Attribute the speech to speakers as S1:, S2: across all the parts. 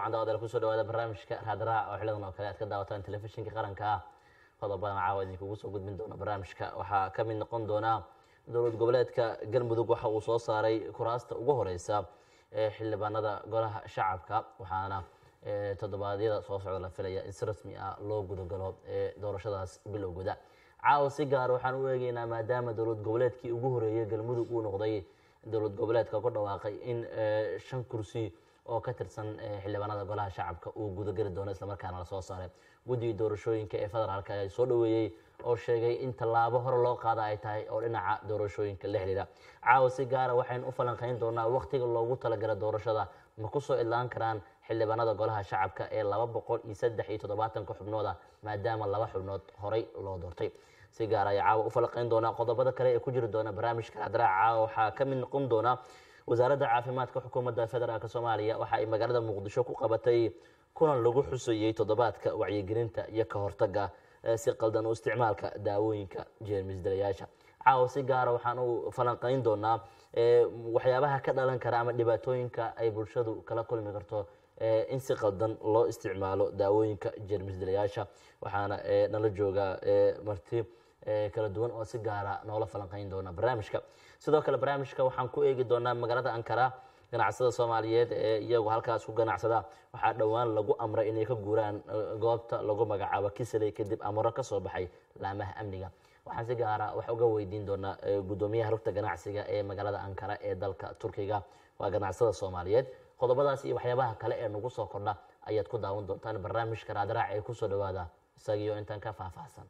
S1: wacan daawadayaal kusoo dhawaada barnaamijka raadraac oo xilidan oo kale aad ka daawataan telefishinka qaranka ah qodobadan caawa idinkugu soo gudbin doona barnaamijka waxaa ka mid noqon doona dowlad goboleedka galmudug waxa uu soo saaray kuraasta ugu horeysa ee xildhibaanada golaha shacabka waxaana toddobaadyada soo socda la filaya in si rasmi ah loo gudagalo ee doorashadaas bilowgooda caawa si gaar waxaan u eegeynaa maadaama dowlad goboleedkii ugu horeeyay galmudug uu noqday dowlad goboleedka ku dhawaaqay in shan kursi oo ka tirsan xildhibaanada golaha shacabka uu gudageli doono islamarkaana lasoo saaray guddiga doorashooyinka ee federaalka ayaa soo dhaweeyey oo sheegay in tallaabo hore loo qaada ay tahay oo dhinaca doorashooyinka la xidhiira caawa si gaara waxaynu u falanqayn doonaa wakhtiga loogu talagala doorashada ma kusoo idlaan karaan xildhibaanada golaha shacabka ee laba boqol iyo saddex iyo toddobaatanka xubnooda maadaama laba xubnood horey loo doortay si gaar ayaa caawa u falanqayn doonaa qodobada kale ee ku jiri doona barnaamijka hadraaca caawa waxaa ka mid noqon doona wasaaradda caafimaadka xukuumadda federaalk soomaaliya waxa ay magaalada muqdisho ku qabatay kulan lagu xusayey toddobaadka wacyigelinta iyo ka hortaga si qaldan u isticmaalka daawooyinka jeermis dilayaasha caawa si gaara waxaan u falanqayn doonaa waxyaabaha ka dhalan kara ama dhibaatooyinka ay bulshadu kala kulmi karto in si qaldan loo isticmaalo daawooyinka jeermis dilayaasha waxaana nala joogaa marti kala duwan oo si gaara noola falanqayn doona barnaamijka sidoo kale barnaamijka waxaan ku eegi doonaa magaalada ankara ganacsada soomaaliyeed ee iyagu halkaas ku ganacsada waxaa dhowaan lagu amray inay ka guuraan goobta lagu magacaabo kisaley kadib amaro ka soo baxay laamaha amniga waxaan si gaara wax uga weydiin doonaa guddoomiyaha rugta ganacsiga ee magaalada ankara ee dalka turkiga waa ganacsada soomaaliyeed qodobadaas iyo waxyaabaha kale ee nagu soo kordha ayaad ku daawan doontaan barnaamijka raadraac ee kusoo dhawaada isagiyo intaan ka faahfaahsan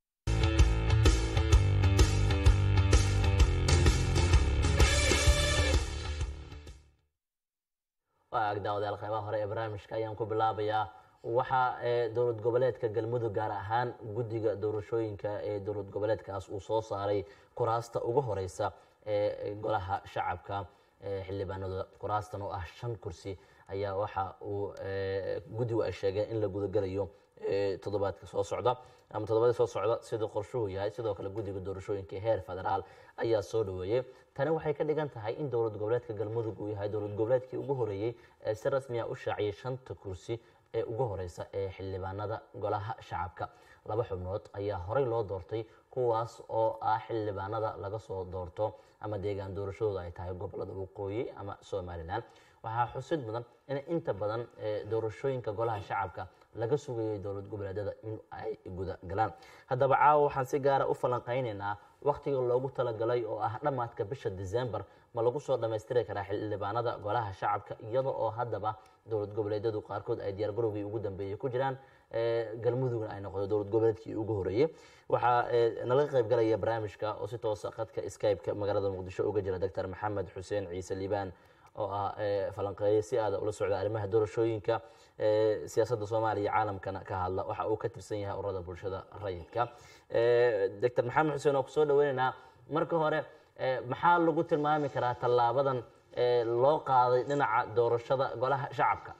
S1: waa agdaawadayaal qeybaha hore ee barnaamijka ayaan ku bilaabayaa waxaa dowlad goboleedka galmudug gaar ahaan guddiga doorashooyinka ee dowlad goboleedkaas uu soo saaray kuraasta ugu horeysa ee golaha shacabka xildhibaanadooda kuraastan oo ah shan kursi ayaa waxa uu guddigu ay sheegeen in la gudagelayo toddobaadka soo socda ama toddobadii soo socda siduu qorshuhu yahay sidoo kale guddiga doorashooyinka heer federaal ayaa soo dhaweeyey tani waxay ka dhigan tahay in dowlad goboleedka galmudug uu yahay dowlad goboleedkii ugu horeeyey ee si rasmiya u shaaciyay shanta kursi ee ugu horeysa ee xildhibaanada golaha shacabka laba xubnood ayaa horey loo doortay kuwaas oo ah xildhibaanada laga soo doorto ama deegaan doorashadooda ay tahay gobolada waqooyi ama somalilan waxaa xusid mudan in inta badan doorashooyinka golaha shacabka laga sugayay dowlad goboleedyada in ay guda galaan haddaba caawa waxaan si gaara u falanqaynaynaa wakhtiga loogu talagalay oo ah dhammaadka bisha december ma lagu soo dhammaystiri karaa xildhibaanada golaha shacabka iyada oo haddaba dowlad goboleedyadu qaarkood ay diyaar garowgii ugu dambeeyey ku jiraan galmudugna ay noqdo dowlad goboleedkii ugu horeeyey waxaa nalaga qayb galaya barnaamijka oo si toosa khadka skype-ka magaalada muqdisho uga jira doctor maxamed xuseen ciise liibaan oo ah falanqeeye si aada ula socda arrimaha doorashooyinka siyaasadda soomaaliya caalamkana ka hadla waxa uu ka tirsan yahay ururada bulshada rayidka doctor maxamed xuseen oo kusoo dhaweynaynaa marka hore maxaa lagu tilmaami karaa tallaabadan loo qaaday dhinaca doorashada golaha shacabka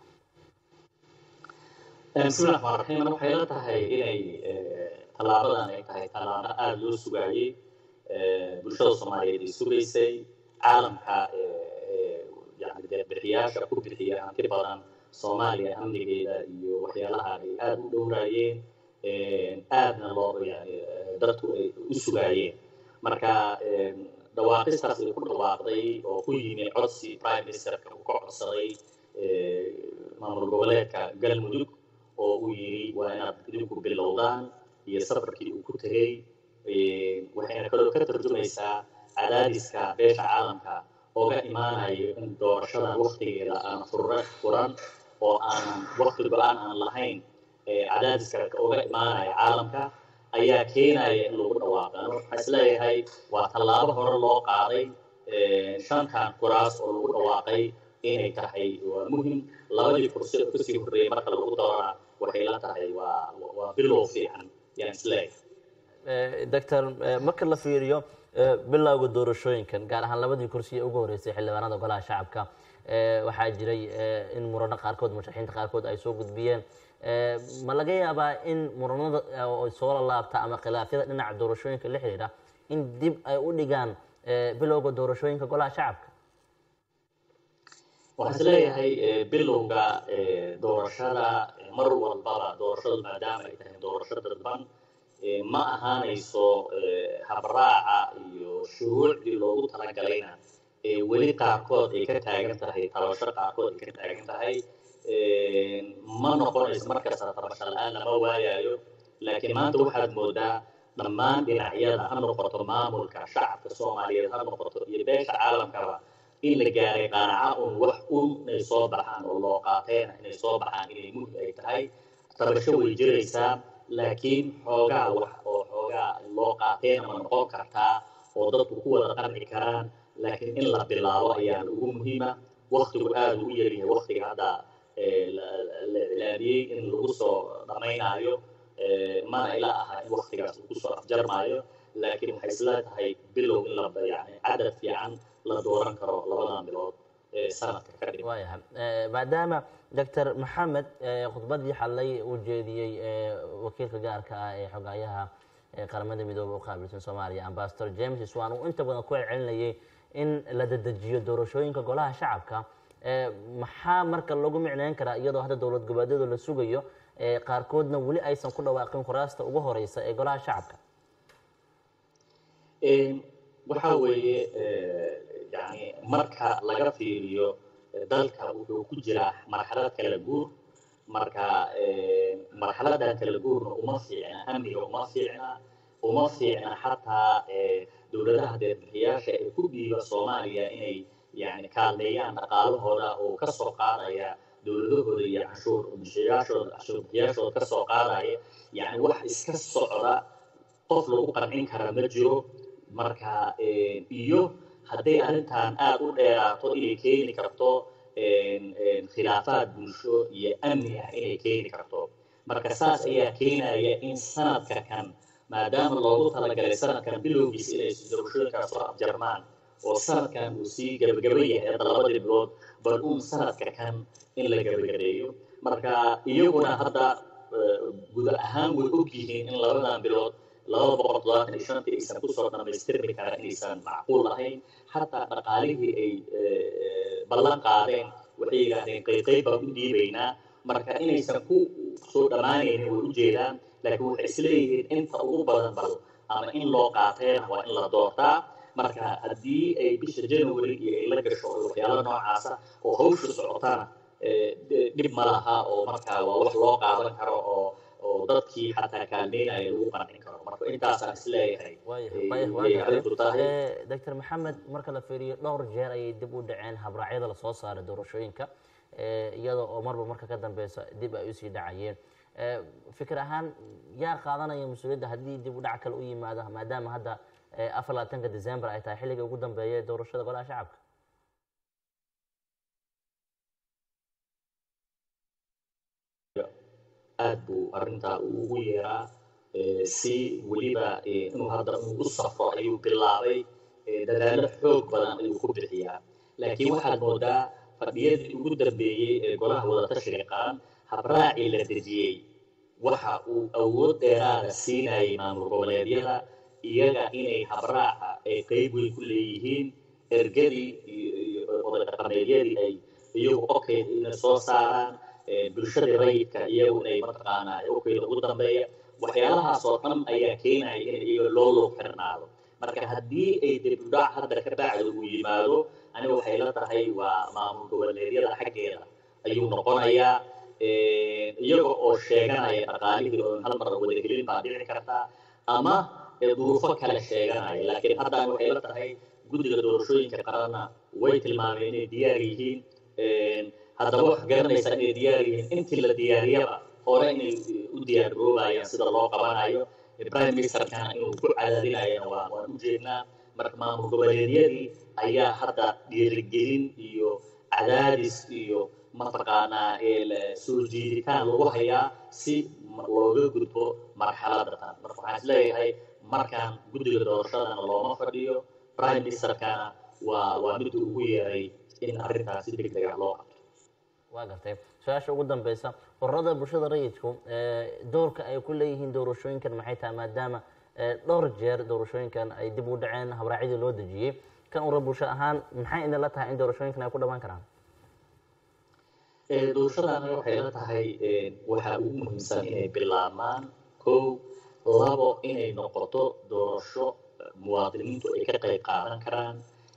S2: bismi llahi raxmaan raxiim waxay la tahay inay tallaabadan ay tahay tallaabo aada loo sugaayey bulshada soomaaliyeed ay sugaysay caalamka yani deeqbixiyaasha ku bixiya hanti badan soomaaliya amnigeeda iyo waxyaalaha ay aada u dhowraayeen aadna loo yani dadku ay u sugaayeen marka dhawaaqistaas ay ku dhawaaqday oo ku yimi codsi prime ministerka uu ka codsaday maamul goboleedka galmudug oo uu yidhi waa inaad idinku bilowdaan iyo safarkii uu ku tegey waxayna kaloo ka tarjumaysaa cadaadiska beesha caalamka ooga imaanayo in doorashadan waktigeeda aan fura furan oo aanan wakti go-aan aan lahayn cadaadiska ooga imaanaya caalamka ayaa keenaya in lagu dhawaaqan waxaa isleeyahay waa tallaabo hore loo qaaday shantan kuraas oo lagu dhawaaqay inay tahay waa muhim labadii kursi oo kasii horreeyay marka lagu dooraa waxay la tahay waa waa bilow fiican yaan isleeyahay
S1: doctor marka la fiiriyo bilowga doorashooyinkan gaar ahaan labadii kursi ee ugu horeysay xildhibaanada golaha shacabka waxaa jiray in murano qaarkood musharaxiinta qaarkood ay soo gudbiyeen ma laga yaabaa in muranada soo lalaabta ama khilaafyada dhinaca doorashooyinka la xiriira in dib ay u dhigaan bilowga doorashooyinka golaha shacabka
S2: waxaan is leeyahay bilowga doorashada mar walbaba doorashadu maadaama ay tahay doorasho dadban ma ahaanayso habraaca iyo shuruucdii loogu talagalayna weli qaarkood ay ka taagan tahay tabasho qaarkood ay ka taagan tahay ma noqonayso markasta tabasho la-aan lama waayayo laakiin maanta waxaad moodaa dhammaan dhinacyada ha noqoto maamulka shacabka soomaaliyeed ha noqoto iyo beesha caalamkaba in la gaaray qaanaca un wax un inay soo baxaan oo loo qaateena inay soo baxaan inay muhim ay tahay tabasho way jiraysaa laakiin xoogaa wax oo xoogaa loo qaateena ma noqon kartaa oo dadku ku wada qanci karaan laakiin in la bilaabo ayaa ugu muhiima waktigu aada ugu yaryahay waktiga hadda la cilaamiyey in lagu soo dhammaynaayo mana ila aha in waktigaas uu kusoo afjarmaayo laakiin waxay isla tahay bilow in la yani cadad fiican la dooran karo labadan bilood ee sanadka ka dhig
S1: waayahay maadaama doctor maxamed khudbadii xalay uu jeediyey wakiilka gaarka ah ee xogaayaha qaramada midoobe u qaabilsan soomaaliya ambasador james iswan uu inta badan ku celcelinayay in la dedejiyo doorashooyinka golaha shacabka maxaa marka lagu micneyn karaa iyadoo hadda dowlad goboleedyada la sugayo qaarkoodna weli aysan ku dhawaaqin kuraasta ugu horeysa ee golaha shacabka
S2: waxa weeye yani marka laga fiiriyo dalka wuxuu ku jiraa marxalad kala guur marka marxaladan kala guurna uma fiicna amniga uma fiicna uma fiicna xataa dowladaha deebixiyaasha ee ku dhiiba soomaaliya inay yani kaalmeeyaan dhaqaalahooda oo ka soo qaadaya dowladahooda iyo canshuur bixiyaashooda canshuur bixiyaashooda ka soo qaadaya yani wax iska socda qof lagu qancin kara ma jiro marka iyo hadday arrintan aada u dheeraato inay keeni karto khilaafaad bulsho iyo amni ah inay keeni karto marka saas ayaa keenaya in sanadka kan maadaama loogu talagalay sanadkan bilowgiisa inay doorashooyinkaas soo afjarmaan oo sanadkan uu sii gabagaba yahay hadda labadii bilood bal uun sanadka kan in la gabagabeeyo marka iyaguna hadda guud ahaan way og yihiin in labadan bilood laba boqol toddobaatan iyo shantii aysan kusoo dhamaystirmi kara inaysan macquul ahayn xataa dhaqaalihii ay ballan qaadeen waxay yidhaahdeen qayqayb baan u dhiibaynaa marka inaysan ku soo dhammaanaynin way u jeedaan laakiin waxay isleeyihiin inta ugu badan bal ama in loo qaateena waa in la doortaa marka haddii ay bisha january iyo ay la gasho waxyaalo noocaasa oo hawsha socotana dhib ma laha oo markaa waa wax loo qaadan karo oo oo dadkii xataa kaalmeynaya lagu qancin karo marka intaasaan isleeyahay arrintu tahay
S1: doctor maxamed marka la fiiriyo dhowr jeer ayay dib u dhaceen habraacyada lasoo saaray doorashooyinka iyada oo marba marka ka dambeysa dib ay usii dhacayeen fikir ahaan yaa qaadanaya mas-uuliyadda haddii dib u dhac kale u yimaado maadaama hadda afar labaatanka december ay tahay xilliga ugu dambeeya ee doorashada golaha shacabka
S2: aad buu arrintaa ugu yeeraa si weliba inuu hadda u safro ayuu bilaabay dadaallo xoog badan ayuu ku bixiyaa laakiin waxaad moodaa fadhiyadii ugu dambeeyey ee golaha wadatashiga qaran habraacii la dejiyey waxa uu awood dheeraada siinayay maamul goboleedyada iyaga inay habraaca ay qeyb weyn ku leeyihiin ergadii iyo oday dhaqameedyadii ay iyagu okay inay soo saaraan bulshada rayidka iyagu inay mataqaanaa okeyda ugu dambeeya waxyaalahaas oo dhan ayaa keenaya in iyaga loo loo xirnaado marka haddii ay dibudhac hadda ka bacda uu yimaado aniga waxay la tahay waa maamul goboleedyada xaggeeda ayuu noqonayaa iyaga oo sheeganaya dhaqaalihii oo hal mar wadagelin baa dhici kartaa ama duruufo kale sheeganaya laakiin haddaan waxay la tahay guddiga doorashooyinka qaranna way tilmaameen inay diyaar yihiin haddaba wax garanaysaa inay diyaar yihiin intii la diyaariyaba hore inay u diyaar garoobayaan sida loo qabanayo prime ministerkana inuu ku cadaadinayana waa waan u jeednaa marka maamul goboleedyadii ayaa hadda dhiirigelin iyo cadaadis iyo mataqaanaa soo jiiditaan lagu hayaa si looga gudbo marxaladda tan marka waxaan isleeyahay markaan guddiga doorashadana looma fadhiyo prime ministerkana waa waa mid ugu yeeray in arrintaas si deg dega loo qabto
S1: waa gartay su-aasha ugu dambeysa ururada bulshada rayidku doorka ay ku leeyihiin doorashooyinkan maxay tahay maadaama dhowr jeer doorashooyinkan ay dib u dhaceen habraacyadii loo dejiyey kan urur bulsho ahaan maxay idinla tahay in doorashooyinkan ay ku dhamaan karaan
S2: doorashadana waxay la tahay waxa ugu muhiimsan inay bilaabmaan kow labo inay noqoto doorasho muwaadiniintu ay ka qayb qaadan karaan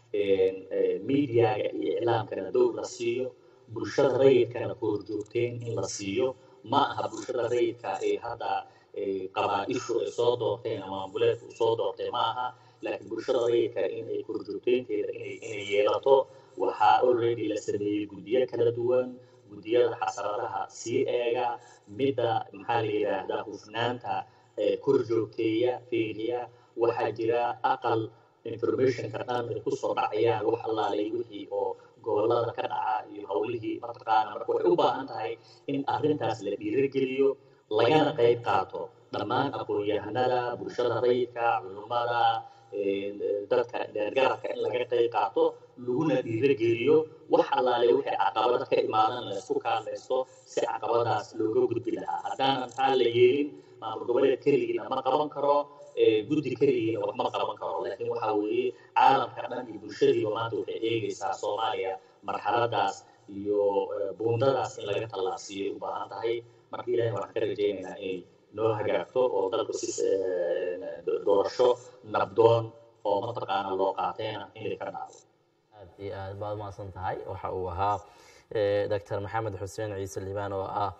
S2: mediaga iyo iclaamkana dowr la siiyo bulshada rayidkana koorjoogteen in la siiyo ma aha bulshada rayidka ee hadda qabaa-ishu ay soo doorteen ama ambuleedku soo doortay ma aha laakiin bulshada rayidka in ay koorjoogteynteeda inay yeelato waxaa already la sameeyey guddiyo kala duwan guddiyada xasaradaha sii eega midda maxaa la yidhaahdaa hufnaanta korjoogteeya fiiriya waxaa jira aqal informationka dhan ay kusoo dhacayaan wax allaalay wixii oo gobolada ka dhaca iyo howlihii mataqaana marka waxay u baahan tahay in arrintaas la dhiirigeliyo lagana qayb qaato dhammaan aqoon-yahanada bulshada rayidka culummada dadka dheergarabka in laga qayb qaato laguna dhiirigeliyo wax allaale wixii caqabada ka imaadan laysku kaalmaysto si caqabadaas looga gudbi lahaa haddaanan maxaa la yeelin maamul goboleed keligiina ma qaban karo guddi keligiina wax ma qaban karo laakiin waxaa weeye caalamka dhan iyo bulshadiiba maanta waxay eegaysaa soomaaliya marxaladaas iyo buundadaas in laga tallaabsiiyay u baahan tahay marka ilaahay waxaan ka rajaynaynaa inay noo hagaagto oo dalku si doorasho nabdoon oo mataqaana loo qaateena inay ka dhacdo
S1: aad iyo aad baad umahadsan tahay waxa uu ahaa doctor maxamed xuseen ciise liibaan oo ah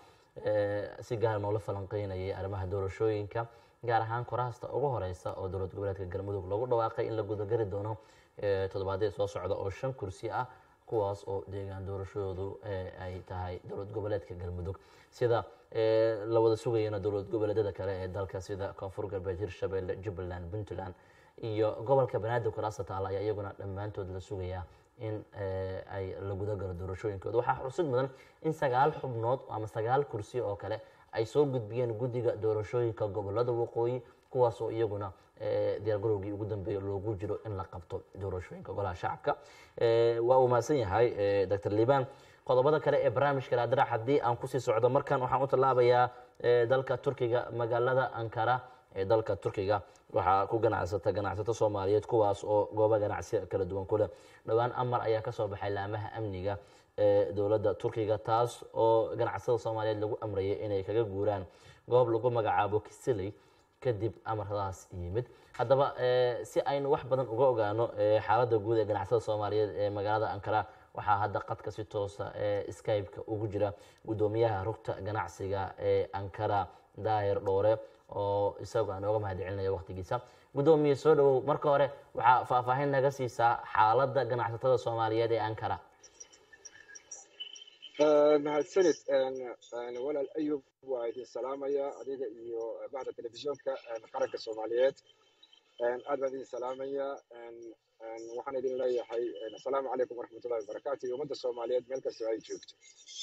S1: si gaar noola falanqeynayay arrimaha doorashooyinka gaar ahaan kuraasta ugu horeysa oo dowlad goboleedka galmudug lagu dhawaaqay in la gudagari doono toddobaadyada soo socda oo shan kursi ah kuwaas oo deegaan doorashadoodu ay tahay dowlad goboleedka galmudug sida la wada sugayana dowlad goboleedyada kale ee dalka sida koonfur galbeed hirshabelle jubbaland puntland iyo gobolka banaadir kuraasta taala ayaa iyaguna dhammaantood la sugayaa in ay la gudagalo doorashooyinkooda waxaa xusid mudan in sagaal xubnood ama sagaal kursi oo kale ay soo gudbiyeen guddiga doorashooyinka gobolada waqooyi kuwaas oo iyaguna diyaargarowgii ugu dambeeya loogu jiro in la qabto doorashooyinka golaha shacabka waa uu mahadsan yahay doctor liibaan qodobada kale ee barnaamijka raadirac haddii aan kusii socdo markan waxaan u tallaabayaa dalka turkiga magaalada ankara ee dalka turkiga waxaa ku ganacsata ganacsato soomaaliyeed kuwaas oo goobo ganacsi kala duwan kuleh dhowaan amar ayaa kasoo baxay laamaha amniga ee dowladda turkiga taas oo ganacsatada soomaaliyeed lagu amrayay inay kaga guuraan goob lagu magacaabo kisiley kadib amaradaas yimid haddaba si aynu wax badan uga ogaano xaaladda guud ee ganacsatada soomaaliyeed ee magaalada ankara waxaa hadda qadka si toosa ee skype-ka ugu jira guddoomiyaha rugta ganacsiga ee ankara daahir dhoore oo isagu aan ooga mahad celinaya waqtigiisa guddoomiye soo dhawow marka hore waxaa faahfaahin naga siisaa xaaladda ganacsatada soomaaliyeed ee ankara
S3: mahadsanid walaal ayub waa idin salaamaya adiga iyo bacda telefishoonka qaranka soomaaliyeed aad baan idin salaamaya waxaan idin leeyahay asalaamu calaykum waraxmatullahi wabarakaatu iyo ummadda soomaaliyeed meel kastoo ay joogto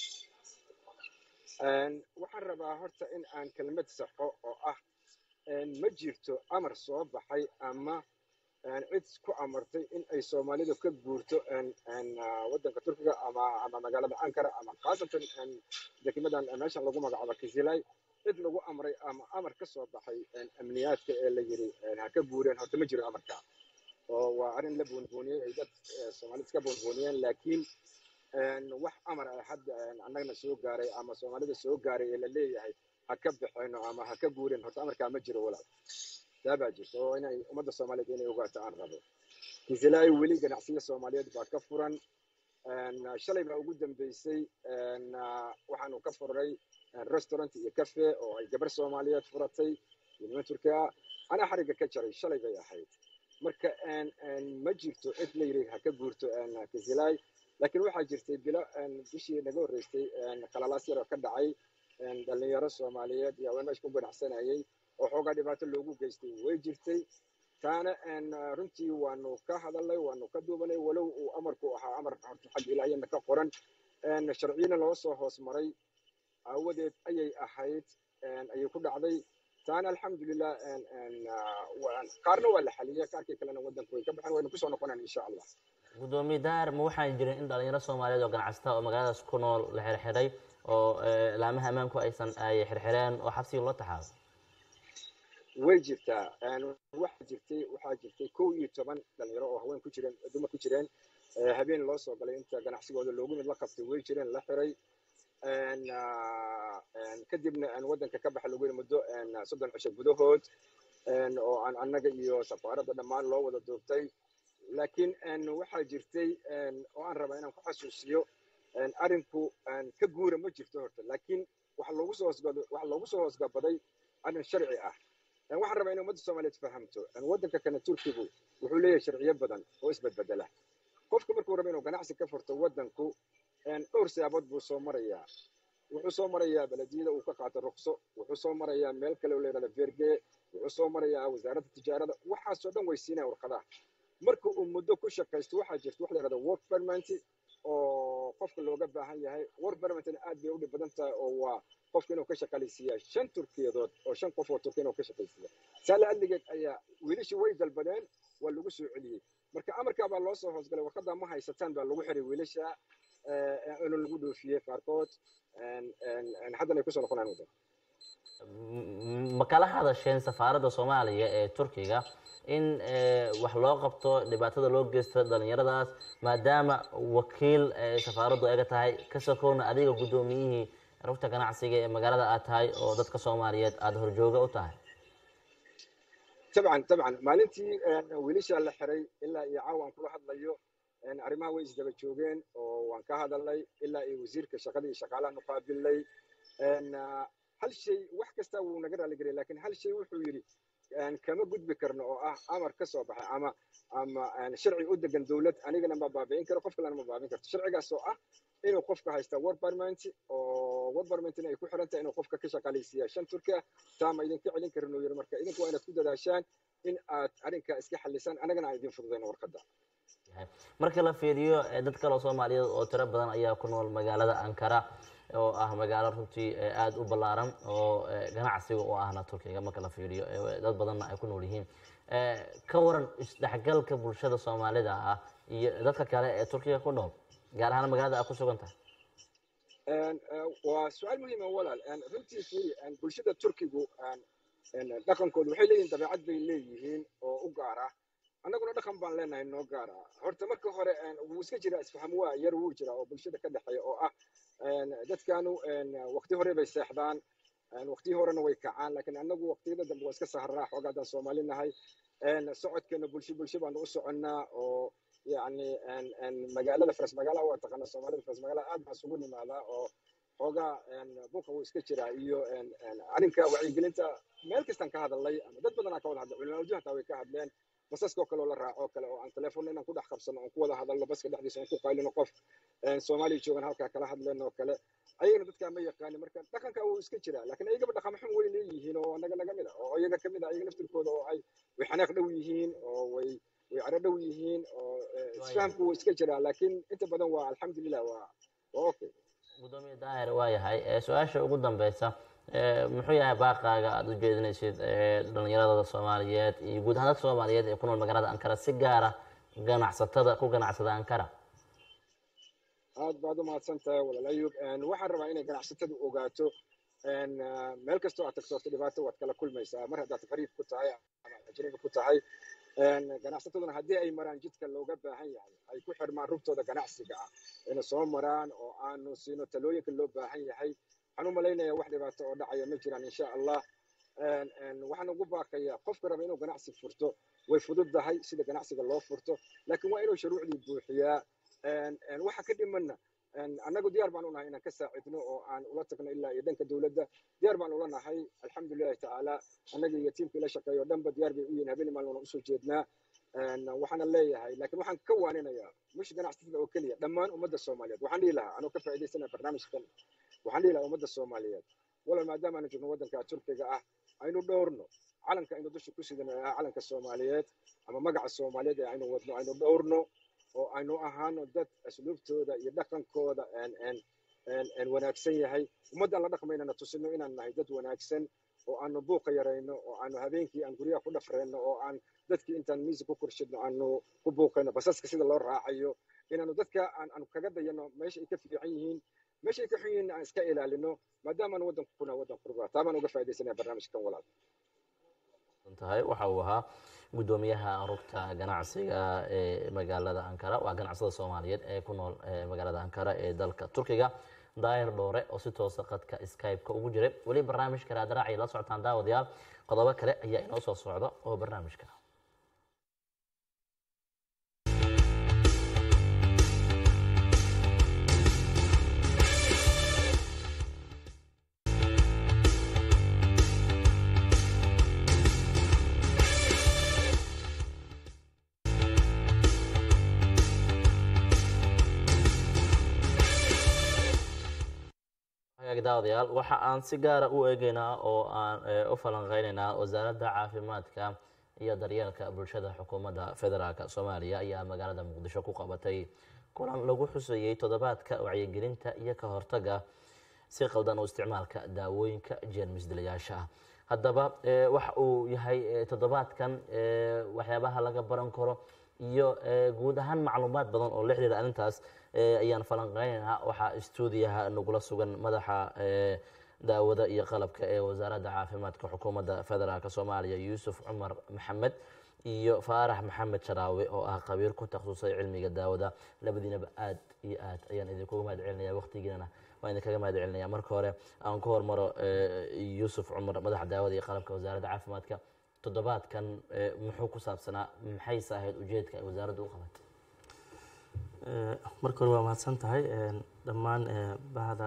S3: waxaan rabaa horta in aan kelmad saxo oo ah ma jirto amar soo baxay ama cid ku amartay in ay soomaalidu ka guurto waddanka turkiga ama ama magaalada ankara ama khaasatan dekimadan meeshan lagu magacaabo kisilay cid lagu amray ama amar ka soo baxay amniyaadka ee la yiri ha ka guureen horta ma jiro amarka oo waa arrin la buunbuuniyey ay dad soomaalida iska buunbuuniyeen laakiin wax amar ah hadda annagana soo gaaray ama soomaalida soo gaaray ee la leeyahay ha ka baxeeno ama ha ka guureen horta amarkaa ma jiro walaal taa baa jirta oo inay ummadda soomaaliyeed inay ogaato aan rabo kisilaayo weli ganacsiyo soomaaliyeed baa ka furan shalay baa ugu dambeysay waxaanu ka furnay restaurant iyo cafe oo ay gabar soomaaliyeed furatay iyo niman turki ah anaa xarigga ka jaray shalay bay ahayd marka ma jirto cid la yiri ha ka guurto kisilaay laakiin waxaa jirtay bilo bishii naga horreysay khalalaas yar oo ka dhacay dhalinyaro soomaaliyeed iyo haween meesha ku ganacsanayay oo xoogaa dhibaato loogu geystay way jirtay taana runtii waanu ka hadalnay waanu ka duubanay walow uu amarku ahaa amar horta xag ilaahiyana ka qoran sharciyana loo soo hoos maray aawadeed ayay ahayd ayay ku dhacday taana alxamdulilah qaarna waa la xaliyay qaarkii kalena waddanku way ka baxeen waynu kusoo noqonaan insha allah
S1: guddoomiye daahir ma waxaan jirin in dhalinyaro soomaaliyeed oo ganacsata oo magaaladaas ku nool la xirxiray oo laamaha ammaanku aysan ay xirxireen oo xabsiga loo taxaabo
S3: way jirtaa waxaa jirtay waxaa jirtay kow iyo toban dhalinyaro oo haween ku jireen dumar ku jireen habeen loo soo galay inta ganacsigooda loogu mid la qabtay way jireen la xiray kadibna aan waddanka ka baxa lagu yiri muddo soddon cisho gudahood oo aan annaga iyo safaaradda dhammaan loo wada duubtay laakiin waxaa jirtay oo aan rabaa inaan ku xasuusiyo arrinku ka guura ma jirto horta laakiin waxa loogu soo hoosgado waxa loogu soo hoosgabaday arrin sharci ah waxaan rabaa in ummadda soomaaliyeed fahamto waddanka kana turkigu wuxuu leeyahay sharciyo badan oo isbedbedela qofka markuu rabo inuu ganacsi ka furto waddanku dhowr siyaabood buu soo marayaa wuxuu soo marayaa belediyada uu ka qaato ruqso wuxuu soo marayaa meel kale oo la yidhahdo verge wuxuu soo marayaa wasaaradda tijaarada waxaasoo dhan way siinaya warqadaha marka uu muddo ku shaqaysto waxaa jirta wax la yidhahdo work permit oo qofka looga baahan yahay work permitna aad bay u dhib badan tahay oo waa qofka inuu ka shaqalaysiiyaa shan turkiyadood oo shan qof oo turki inuu ka shaqaysiiya saale adligeed ayaa wiilashii way dalbadeen waa lagu soo celiyey marka amarkaa baa loo soo hoosgalay warqaddaa ma haysataan baa lagu xiray wiilasha inuu lagu dhoofiyey qaarkood haddana ay kusoo noqonayaan waddanka
S1: ma kala hadasheen safaaradda soomaaliya ee turkiga in wax loo qabto dhibaatada loo geysta dhalinyaradaas maadaama wakiil safaaraddu aga tahay ka sokowna adiga guddoomiyihii rugta ganacsiga ee magaalada aad tahay oo dadka soomaaliyeed aada horjooga u tahay
S3: tabcan tabcan maalintii wiilashaa la xiray ilaa iyo caawa aan kula hadlayo arrimaha way isdaba joogeen oo waan ka hadalnay ilaa iyo wasiirka shaqada iyo shaqaalaha nuqaabilay hal shay wax kasta wuu naga raaligeliyay lakin hal shay wuxuu yidhi kama gudbi karno oo ah amar ka soo baxay ama ama sharci u degan dowlad anigana ma baabi'in karo qof kalena ma baabi'in karto sharcigaas oo ah inuu qofka haysta war parliament oo war parliamentina ay ku xiran tahay inuu qofka ka shaqaalaysiiya shan turki ah taa ma idinka celin karin uu yidhi marka idinku waa inaad ku dadaashaan in aad arrinka iska xalisaan anagana aan idin fududayno warqadda
S1: marka la fiiriyo dad kale oo soomaaliyeed oo tiro badan ayaa ku nool magaalada ankara oo ah magaalo runtii aada u ballaaran oo ganacsiga u ahna turkiga marka la fiiriyo dad badanna ay ku nool yihiin ka waran isdhexgalka bulshada soomaalida ah iyo dadka kale ee turkiga ku nool gaar ahaan magaalada aad ku sugan tahay
S3: waa su-aal muhiima walaal runtii fiiri bulshada turkigu dhaqankooda waxay leeyihin dabeecad bay leeyihiin oo u gaara annaguna dhaqan baan leenahay noo gaara horta marka hore wuu iska jira isfaham waa yar wuu jira oo bulshada ka dhexeeya oo ah dadkanu waqti hore bay seexdaan waqti horena way kacaan laakiin annagu waqtiyada dambe waa iska saharnaa xoogaa haddaan soomaali nahay socodkeena bulsho bulsho baanu u soconnaa oo yani magaalada faras magaalaha waa taqaana soomaalida faras magaalada aad baan isugu nimaadaa oo xoogaa buuqa wuu iska jiraa iyo arrinka wacyigelinta meel kastaan ka hadalnay ama dad badanaa ka wada hadlay culimaaduhu hataa way ka hadleen basaskoo kale oo la raaco kale oo aan telefoonna inaan ku dhex qabsano oon ku wada hadalno baska dhexdiisa oon ku qaylino qof soomaaliya joogan halkaa kala hadleen oo kale ayagana dadkaa ma yaqaani marka dhaqanka wuu iska jiraa laakiin ayagaba dhaqamo xun way leeyihiin oo anaga naga mid a oo ayaga ka mid a ayaga naftirkooda oo ay way xanaaq dhow yihiin oo way way caro dhow yihiin oo isfahamku wuu iska jiraa laakiin inta badan waa alxamdulilah waa waa okay
S1: gudoomiye daahir waa yahay su-aasha ugu dambeysa muxuu yahay baaqaaga aada u jeedinaysid dhalinyarada soomaaliyeed iyo guud ahaan dadka soomaaliyeed ee ku nool magaalada ankara si gaara ganacsatada ku ganacsada ankara
S3: aad baad u mahadsan tahay walaal ayub waxaan rabaa inay ganacsatadu ogaato meel kastoo aad tagto horta dhibaato waad kala kulmaysaa mar haddaad fariid ku tahay ama ajnabi ku tahay ganacsataduna haddii ay maraan jidka looga baahan yahay ay ku xirmaan rugtooda ganacsiga ah inay soo maraan oo aanu siino talooyinka loo baahan yahay waxaan u malaynayaa wax dhibaato oo dhacaya ma jiraan insha allah waxaan ugu baaqayaa qofka raba inuu ganacsi furto way fududdahay sida ganacsiga loo furto laakiin waa inuu shuruucdii buuxiyaa waxa ka dhimanna annagu diyaar baan u nahay inaan ka saacidno oo aan ula tagno ilaa iyo dhanka dowladda diyaar baan ula nahay alxamdulilahi tacaala annaga iyo tiimkii la shaqeeyo dhanba diyaar bay u yihin habeen maalin wana usoo jeednaa waxaana leeyahay laakiin waxaan ka waaninayaa mush ganacsatada oo keliya dhammaan ummadda soomaaliyeed waxaan dhihi lahaa anuu ka faa'iidaysanaya barnaamijkan waxaan dhihi lahaa ummadda soomaaliyeed walow maadaama aanu joogno waddanka turkiga ah aynu dhowrno calanka aynu dusha ku sidano ah calanka soomaaliyeed ama magaca soomaaliyeed ee aynu wadno aynu dhowrno oo aynu ahaano dad asluubtooda iyo dhaqankooda wanaagsan yahay ummaddaan la dhaqmaynana tusino inaan nahay dad wanaagsan oo aanu buuqa yarayno oo aanu habeenkii aan guryaha ku dhafrayno oo aan dadkii intaan miisi ku korshidno aanu ku buuqayno basaska sida loo raacayo inaanu dadka aan kaga dayano meesha ay ka fiican yihiin meesha ay ka xun yihiin aan iska ilaalino maadaamaan waddanku kuna waddan qurba taa baan uga faaidaysanaya barnaamijkan walaal
S1: tahay waxa uu ahaa guddoomiyaha rugta ganacsiga ee magaalada ankara waa ganacsada soomaaliyeed ee ku nool magaalada ankara ee dalka turkiga daahir dhoore oo si toosa qadka skype-ka ugu jiray weli barnaamijka raadraac ay la socotaan daawadayaal qodobo kale ayaa inoo soo socda oo barnaamijka daawadayaal waxa aan si gaara u eegeynaa oo aan u falanqeyneynaa wasaaradda caafimaadka iyo daryeelka bulshada xukuumadda federaalk soomaaliya ayaa magaalada muqdisho ku qabatay kulan lagu xusayey toddobaadka wacyigelinta iyo ka hortaga si qaldan u isticmaalka daawooyinka jeermis dilayaasha ah haddaba waxa uu yahay toddobaadkan waxyaabaha laga baran karo iyo guud ahaan macluumaad badan oo la xiriira arrintaas ayaan falanqeyneynaa waxaa stuudiyaha nagula sugan madaxa daawada iyo qalabka ee wasaaradda caafimaadka xukuumadda federaalk soomaaliya yuusuf cumar maxamed iyo faarax maxamed sharaawe oo ah khabiir ku takhasusay cilmiga daawada labadiinaba aad iyo aad ayaan idinkuga mahad celinaya waqtigiinana waan idinkaga mahad celinaya marka hore aan ku hormaro yuusuf cumar madaxa daawada iyo qalabka wasaaradda caafimaadka toddobaadkan muxuu ku saabsanaa maxayse ahayd ujeedka ay wasaaraddu u qabatay
S4: marka hore waa mahadsan tahay dhammaan bahda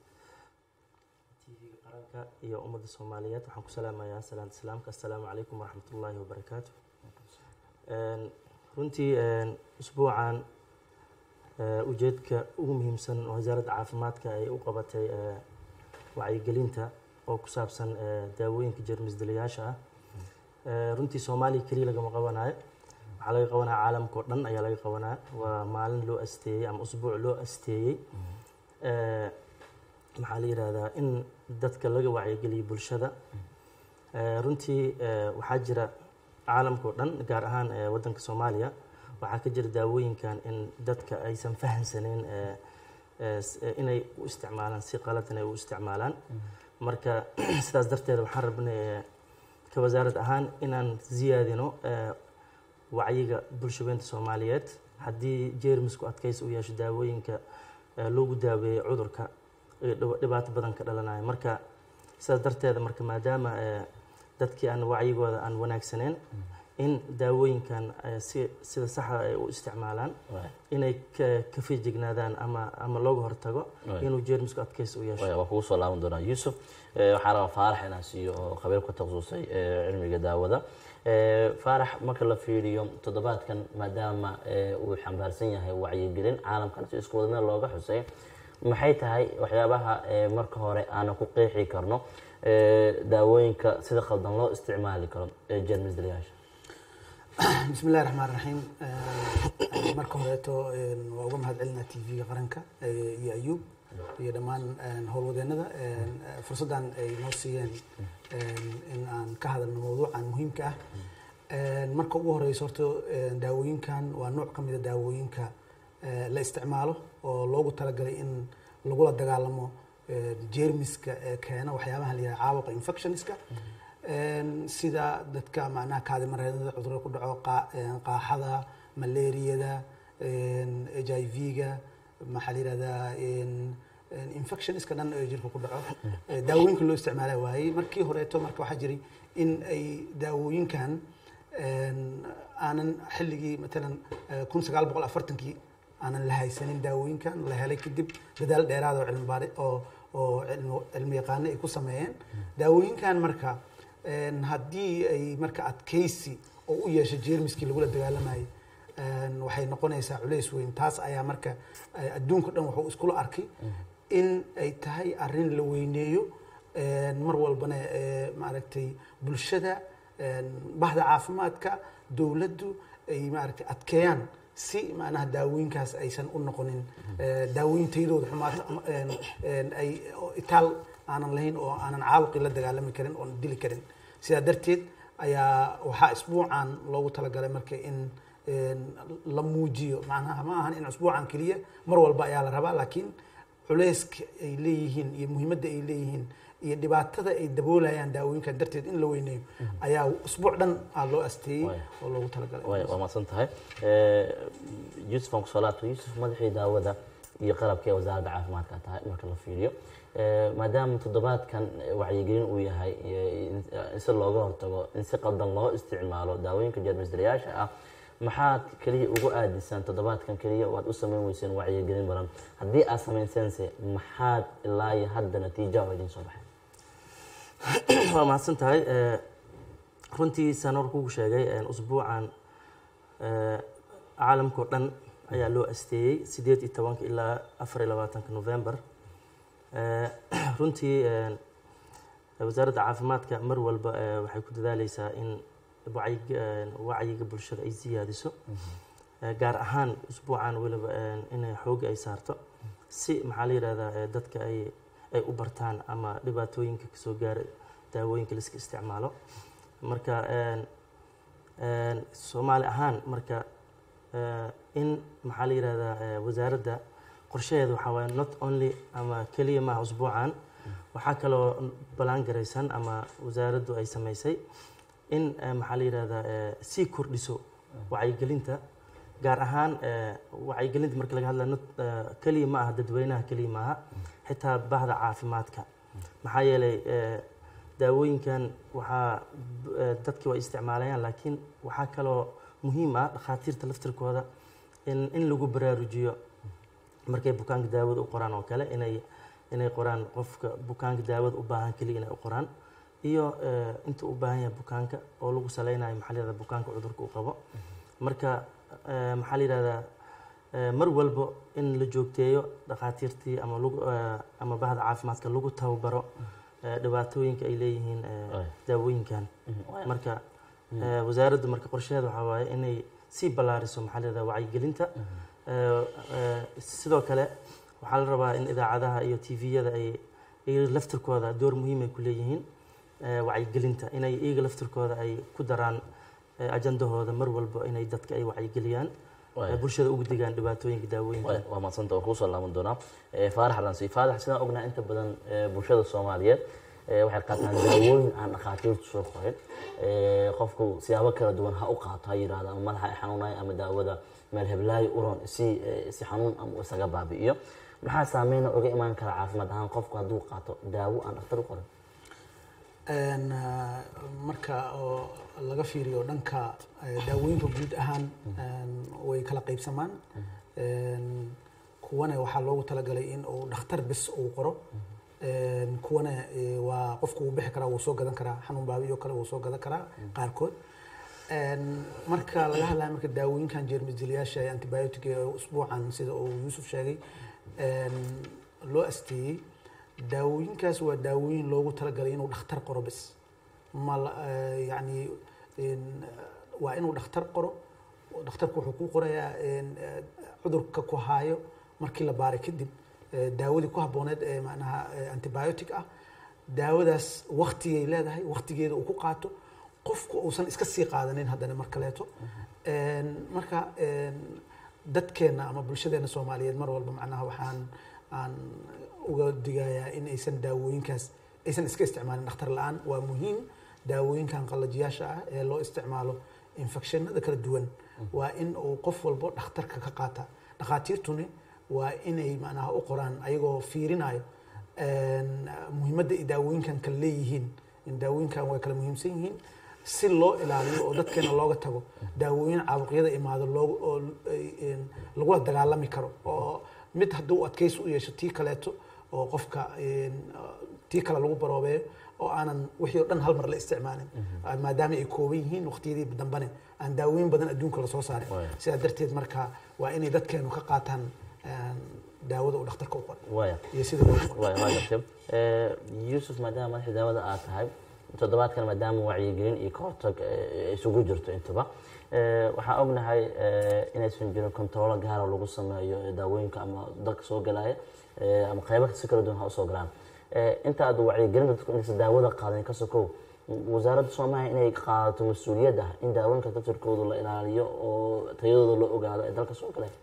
S4: tv-ga qaranka iyo ummadda soomaaliyeed waxaan ku salaamayaa salaanta islaamka assalaamu calaykum waraxmat ullaahi wabarakaatu runtii usbuucan ujeedka ugu muhiimsan wasaaradda caafimaadka ay u qabatay wacyigelinta oo ku saabsan daawooyinka jermis dilayaasha ah runtii soomaaliya keliya lagama qabanayo waxaa laga qabanaya caalamka oo dhan ayaa laga qabanaya waa maalin loo asteeyey ama usbuuc loo asteeyey maxaa la yidhaahdaa in dadka laga wacyigeliyo bulshada runtii waxaa jira caalamka oo dhan gaar ahaan waddanka soomaaliya waxaa ka jira daawooyinkan in dadka aysan fahamsaneyn inay u isticmaalaan si qaladan ay u isticmaalaan marka sidaas darteed waxaan rabnay ka wasaarad ahaan inaan ziyaadino wacyiga bulshabeynta soomaaliyeed haddii jeermisku adkaysi u yeesho daawooyinka loogu daaweeyey cudurka dhibaato badan ka dhalanaya marka sidaas darteeda marka maadaama dadkii aan wacyigooda aan wanaagsaneyn in daawooyinkan si sida saxa ay u isticmaalaan inay ka feejignaadaan ama ama looga hortago inuu jeermisku adkaysi u yeesho
S1: waa kugu soo laaban doonaa yuusuf waxaan rabaa faarax inaan siiyo oo khabiir ku takhasusay cilmiga daawada faarax marka la fiiriyo toddobaadkan maadaama uu xambaarsan yahay wacyigelin caalamkan si isku wada meel looga xusay maxay tahay waxyaabaha marka hore aanan ku qeexi karno daawooyinka sida khaldan loo isticmaali karo ee jeermis dilayaasha
S5: bismi illahi raxmaan raxiim marka horeeto waa uga mahad celinaa t v-ga qaranka iyo ayuub iyo dhammaan howlwadeenada fursaddan ay noo siiyeen in aan ka hadalno mawduucan muhiimka ah marka ugu horeyso horta daawooyinkan waa nooc ka mida daawooyinka la isticmaalo oo loogu talagalay in lagula dagaalamo jeermiska ee keena waxyaabaha la yidhaha caabuqa infectionska sida dadka macnaha kaadimareedada cudurada ku dhaco qaaxada malaariyada h i v-ga maxaa la yihahdaa infectionska dhan ee jirka ku dhaco daawooyinka loo isticmaala waayey markii horeeto marka waxaa jiray in ay daawooyinkan aanan xilligii matalan kun sagaal boqol afartankii aanan la haysanin daawooyinkan la helay kadib dadaal dheeraad oo cilmi baari oo oo cilmi yaqaano ay ku sameeyeen daawooyinkan marka haddii ay marka adkaysi oo u yeesho jeermiskii lagula dagaalamayay waxay noqonaysaa culays weyn taas ayaa marka adduunka dhan wuxuu iskula arkay in ay tahay arrin la weyneeyo mar walbana maaragtay bulshada bahda caafimaadka dowladdu ay maaragtay adkeeyaan si macnaha daawooyinkaas aysan u noqonin daawooyin tayadooda xumaato ay itaal aanan lahayn oo aanan caabuqii la dagaalami karin oon dili karin sidaa darteed ayaa waxaa isbuucan loogu talagalay marka in la muujiyo macnaha ma ahan in isbuucan keliya mar walba ayaa la rabaa laakiin culayska ay leeyihiin iyo muhiimadda ay leeyihiin iyo dhibaatada ay daboolayaan daawooyinkan darteed in la weyneeyo ayaa usbuuc dhan aa loo asteeyey oo loogu talagalay
S1: waa mahadsan tahay yuusuf aan kusoo laabto yuusuf madaxii daawada iyo qalabka ee wasaaradda caafimaadka tahay marka la fiiriyo Eh, maadaama toddobaadkan eh, wacyigelin uu yahay iyo in in si looga hortago in si qaldan loo isticmaalo daawooyinka jeermisdilayaasha ah maxaad keliya ugu aadisaan toddobaadkan keliya waad u samayn weyseen wacyigelin badan haddii aad samayseense maxaad ilaa iyo hadda natiija oo idin soo baxay
S4: waa mahadsan tahay Eh, runtii saan hor kugu sheegay eh, usbuucan eh, caalamkao dhan ayaa loo asteeyey sideed iyo tobanka ilaa afar iyo labaatanka november Eh, runtii eh, wasaaradda caafimaadka mar walba eh, waxay ku dadaaleysaa in wacyiga eh, wacyiga bulshada ay siyaadiso Eh, gaar ahaan usbuucan weliba eh, inay xooga ay saarto si maxaa la yidhahdaa eh, dadka ay ay u bartaan ama dhibaatooyinka kasoo gaara daawooyinka la iska isticmaalo marka een, een, soomaali ahaan marka eh, in maxaa la yidhahdaa eh, wasaaradda qorshaheeda waxaa waaye not only ama keliya maaha usbuucan waxaa kaloo balaan garaysan ama wasaaraddu ay samaysay in eh, maxaa la yidhahdaa eh, sii kordhiso wacyigelinta gaar ahaan eh, wacyigelinta marka laga hadlayo not- eh, keliya ma aha dadweynaha keliya maaha xitaa bahda caafimaadka maxaa yeelay eh, daawooyinkan waxaa b- eh, dadki way isticmaalayaan laakiin waxaa kaloo muhiim ah dhakhaatiirta laftirkooda in in lagu baraarujiyo markay bukaanka daawada u qoraan oo kale inay inay qoraan qofka bukaanka daawada u baahan keliya inay u qoraan iyo eh, inta u baahan yahay bukaanka oo lagu saleynayo maxaa la yihahdaa bukaanka cudurka uu qabo marka eh, maxaa la yihahdaa eh, mar walbo in la joogteeyo dhakhaatiirtii ama lagu eh, ama bahda caafimaadka lagu tababaro eh, dhibaatooyinka ay leeyihiin eh,
S1: Waay.
S4: daawooyinkan marka eh, wasaaraddu marka qorsheheeda waxaa waaye inay sii ballaariso maxaa la yihahdaa wacyigelinta Eh, eh, sidoo kale waxaa la rabaa in idaacadaha iyo tviyada ay iyaga laftirkooda door muhiim ay ku leeyihiin eh, wacyigelinta inay iyaga laftirkooda ay ku daraan eh, ajandahooda mar walba inay dadka ay wacyigeliyaan
S1: Waay.
S4: eh, bulshada ugu digaan dhibaatooyinka daawooyinka
S1: Waay, waa madsanta waa kuusoo laaban doonaa Eh, faarax ransi faarax sidaan ognahay inta badan eh, bulshada soomaaliyeed eh, waxay qaataan daawooyin aan dhakhaatiirtu soo qorin Eh, qofku siyaabo kala duwan ha u qaato ha yidhahdo ama madaxa ay xanuunay ama daawada meel heblaayo uron si eh, si xanuun ama isaga baabi'iyo maxaa saameyna uga imaan kara caafimaad ahaan qofku hadduu qaato daawo aan dhakhtar u qorin
S5: Een, ah, marka oo laga fiiriyo dhanka eh, daawooyinka guud ahaan een, way kala qaybsamaan Een, kuwana waxaa loogu talagalay in uu dhakhtar bis uu qoro Een, kuwana eh, waa qofku wuu bixi karaa wuu soo gadan karaa xanuun baabiyo kale wuu soo gadan karaa qaarkood Een, marka laga hadlayo marka daawooyinkan jeermisdilayaasha ee antibiotic ee usbuucan sida uu yuusuf sheegay een, loo asteeyey daawooyinkaas waa daawooyin loogu talagalay inuu dhakhtar qoro bis ma la- eh, yacni in, eh, waa inuu dhakhtar qoro dhakhtarku wuxuu ku qorayaa in, eh, cudurka ku haayo markii la baaray kadib eh, daawadii ku habbooneed ee macnaha eh, antibiotic ah daawadaas waktigay leedahay waktigeeda uu ku qaato qofku uusan iska sii qaadanin haddana mar kaleeto Een, marka een, dadkeena ama bulshadeena soomaaliyeed mar walba macnaha waxaan aan uga digayaa in aysan daawooyinkaas aysan iska isticmaalin dhakhtar la-aan waa muhiim daawooyinkan qallajiyaasha ah ee loo isticmaalo infectionada kala duwan waa in uu qof walbo dhakhtarka ka qaata dhakhaatiirtuni waa inay macnaha u qoraan ayagoo fiirinayo een, muhiimadda ay daawooyinkan kala leeyihiin in daawooyinkan way kala muhiimsan yihiin si loo ilaaliyo oo dadkeena looga tago daawooyin caabuqyada imaado loogu oo een, lagula dagaalami karo oo mid hadduu adkaysi u yeesho tii kaleeto oo qofka een, tii kale lagu baroobeeyo oo aanan wixii oo dhan hal mar la isticmaalin maadaama ay kooban yihiin waqtiyadii dambane aan daawooyin badan adduunka lasoo saarin
S1: Waaya.
S5: sidaa darteed marka waa inay dadkeenu ka qaataan een, daawada uu dhakhtarka u qoro
S1: waaya
S5: iyo sida loo qoro
S1: waay waa gartay Eh, yuusuf maadaama madaxii daawada aad tahay toddobaadkan maadaama wacyigelin iyo ka hortag eh, isugu jirto intaba Eh, waxaan ognahay eh, inaysan jirin kontaroolo gaara lagu sameeyo eh, daawooyinka ama dalka soo galaya eh, ama qaybo si kala duwan ha usoo galaan Eh, inta aad wacyigelinta dadku intaysan daawada qaadan ka sokow wasaaradda soomaaliya inay qaadato mas-uuliyad ah in daawooyinka dadkooda la ilaaliyo oo tayadooda loo ogaado ee dalka soo galay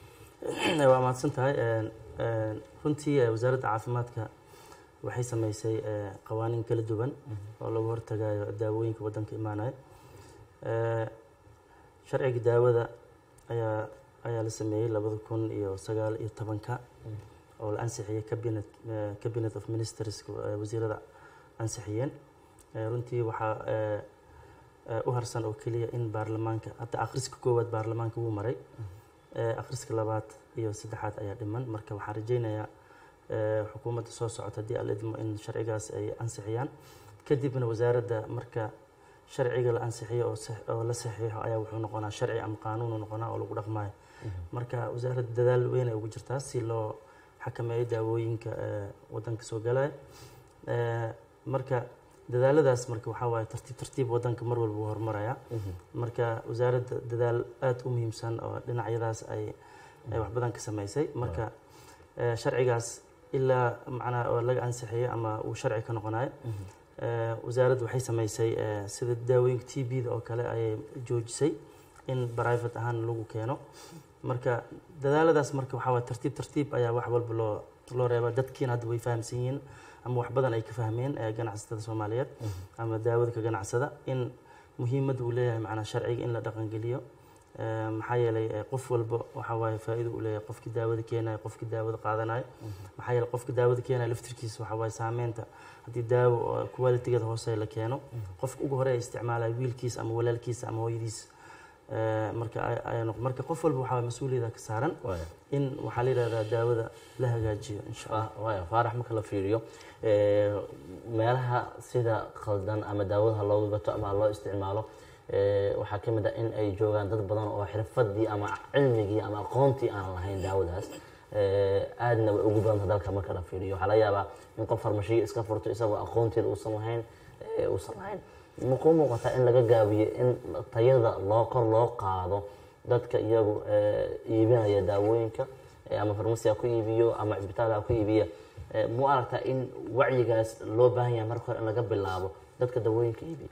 S4: waa mahadsan tahay Een, een, runtii eh, wasaaradda caafimaadka waxay samaysay eh, qawaaniin kala duwan oo lagu hortagayo daawooyinka waddanka imaanaya Eh, sharciga daawada ayaa ayaa la sameeyey labada kun iyo sagaal iyo tobanka oo la ansixiyey cabinet eh, cabinet of ministers eh, wasiirada ansixiyeen Eh, runtii waxaa eh, eh, u harsan oo keliya in baarlamaanka hadda akhriska koowaad baarlamaanka wuu maray Eh, akhriska labaad iyo saddexaad ayaa dhiman marka waxaan rajaynayaa eh, xukuumadda soo socota haddii alla idmo in sharcigaas ay ansixiyaan kadibna wasaaradda marka sharciga la ansixiyo oo sax- oo la saxiixo ayaa wuxuu noqonaa sharci ama qaanuunu noqonaa oo lagu dhaqmayo marka wasaaradda dadaal weyn ay ugu jirtaa si loo xakameeyo daawooyinka eh, wadanka soo galaya Eh, marka dadaaladaas marka waxaa waaye tartiib tartiib wadanka mar walba wuu horumaraya marka wasaaradda dadaal aada u muhiimsan oo dhinacyadaas ay ay wax badan ka samaysay marka eh, sharcigaas ilaa macnaha oo laga ansixiyay ama uu sharci ka noqonayo Eh, wasaaraddu waxay samaysay eh, sida daawooyinka t b-da oo kale ayay joojisay in private ahaan lagu keeno marka dadaaladaas marka waxaa waye tartiib tartiib ayaa wax walba loo loo reeba dadkiina hadda way fahamsan yihiin ama wax badan ay ka fahmeen eh, ganacsatada soomaaliyeed ama daawada ka ganacsada in muhiimadda uu leeyahay macnaa sharciga in la dhaqangeliyo Eh, maxaa yeelay eh, qof walba waxaa waaye faa'iido u leeyahay qofkii daawada keenayo qofkii daawada qaadanayo maxaa yeelay qofka daawada keenayo laftirkiisa waxaa waaye saameynta haddii daawo oo qualitigeeda hoose la keeno qofka ugu hore ay isticmaalayo wiilkiisa ama walaalkiisa ama hooyadiisa Eh, marka ay- ay noq- marka qof walba waxaa waaye mas-uuliyada ka saaran
S1: Waaya.
S4: in waxaa la yidhahdaa daawada la hagaajiyo insha allah
S1: Fa- waaya faarax marka la fiiriyo eh, meelaha sida khaldan ama daawadaha looga gato ama loo isticmaalo eh, waxaa ka mid ah in ay joogaan dad badan oo xirfadii ama cilmigii ama aqoontii aan lahayn daawadaas Eh, aadna way ugu badanta dalka marka la fiiriyo waxaa laga yaabaa in qof farmashiyo iska furto isagoo aqoonteeda uusan lahayn eh, uusan lahayn ma kuu muuqataa in laga gaabiyo in tayada loo kor loo qaado dadka iyagu eh, iibinaya daawooyinka eh, ama farmasi ha ku iibiyo ama cisbitaal ha ku iibiya Eh, mu aragtaa in wacyigaas loo baahan yahay marka hore in laga bilaabo dadka daawooyinka iibiya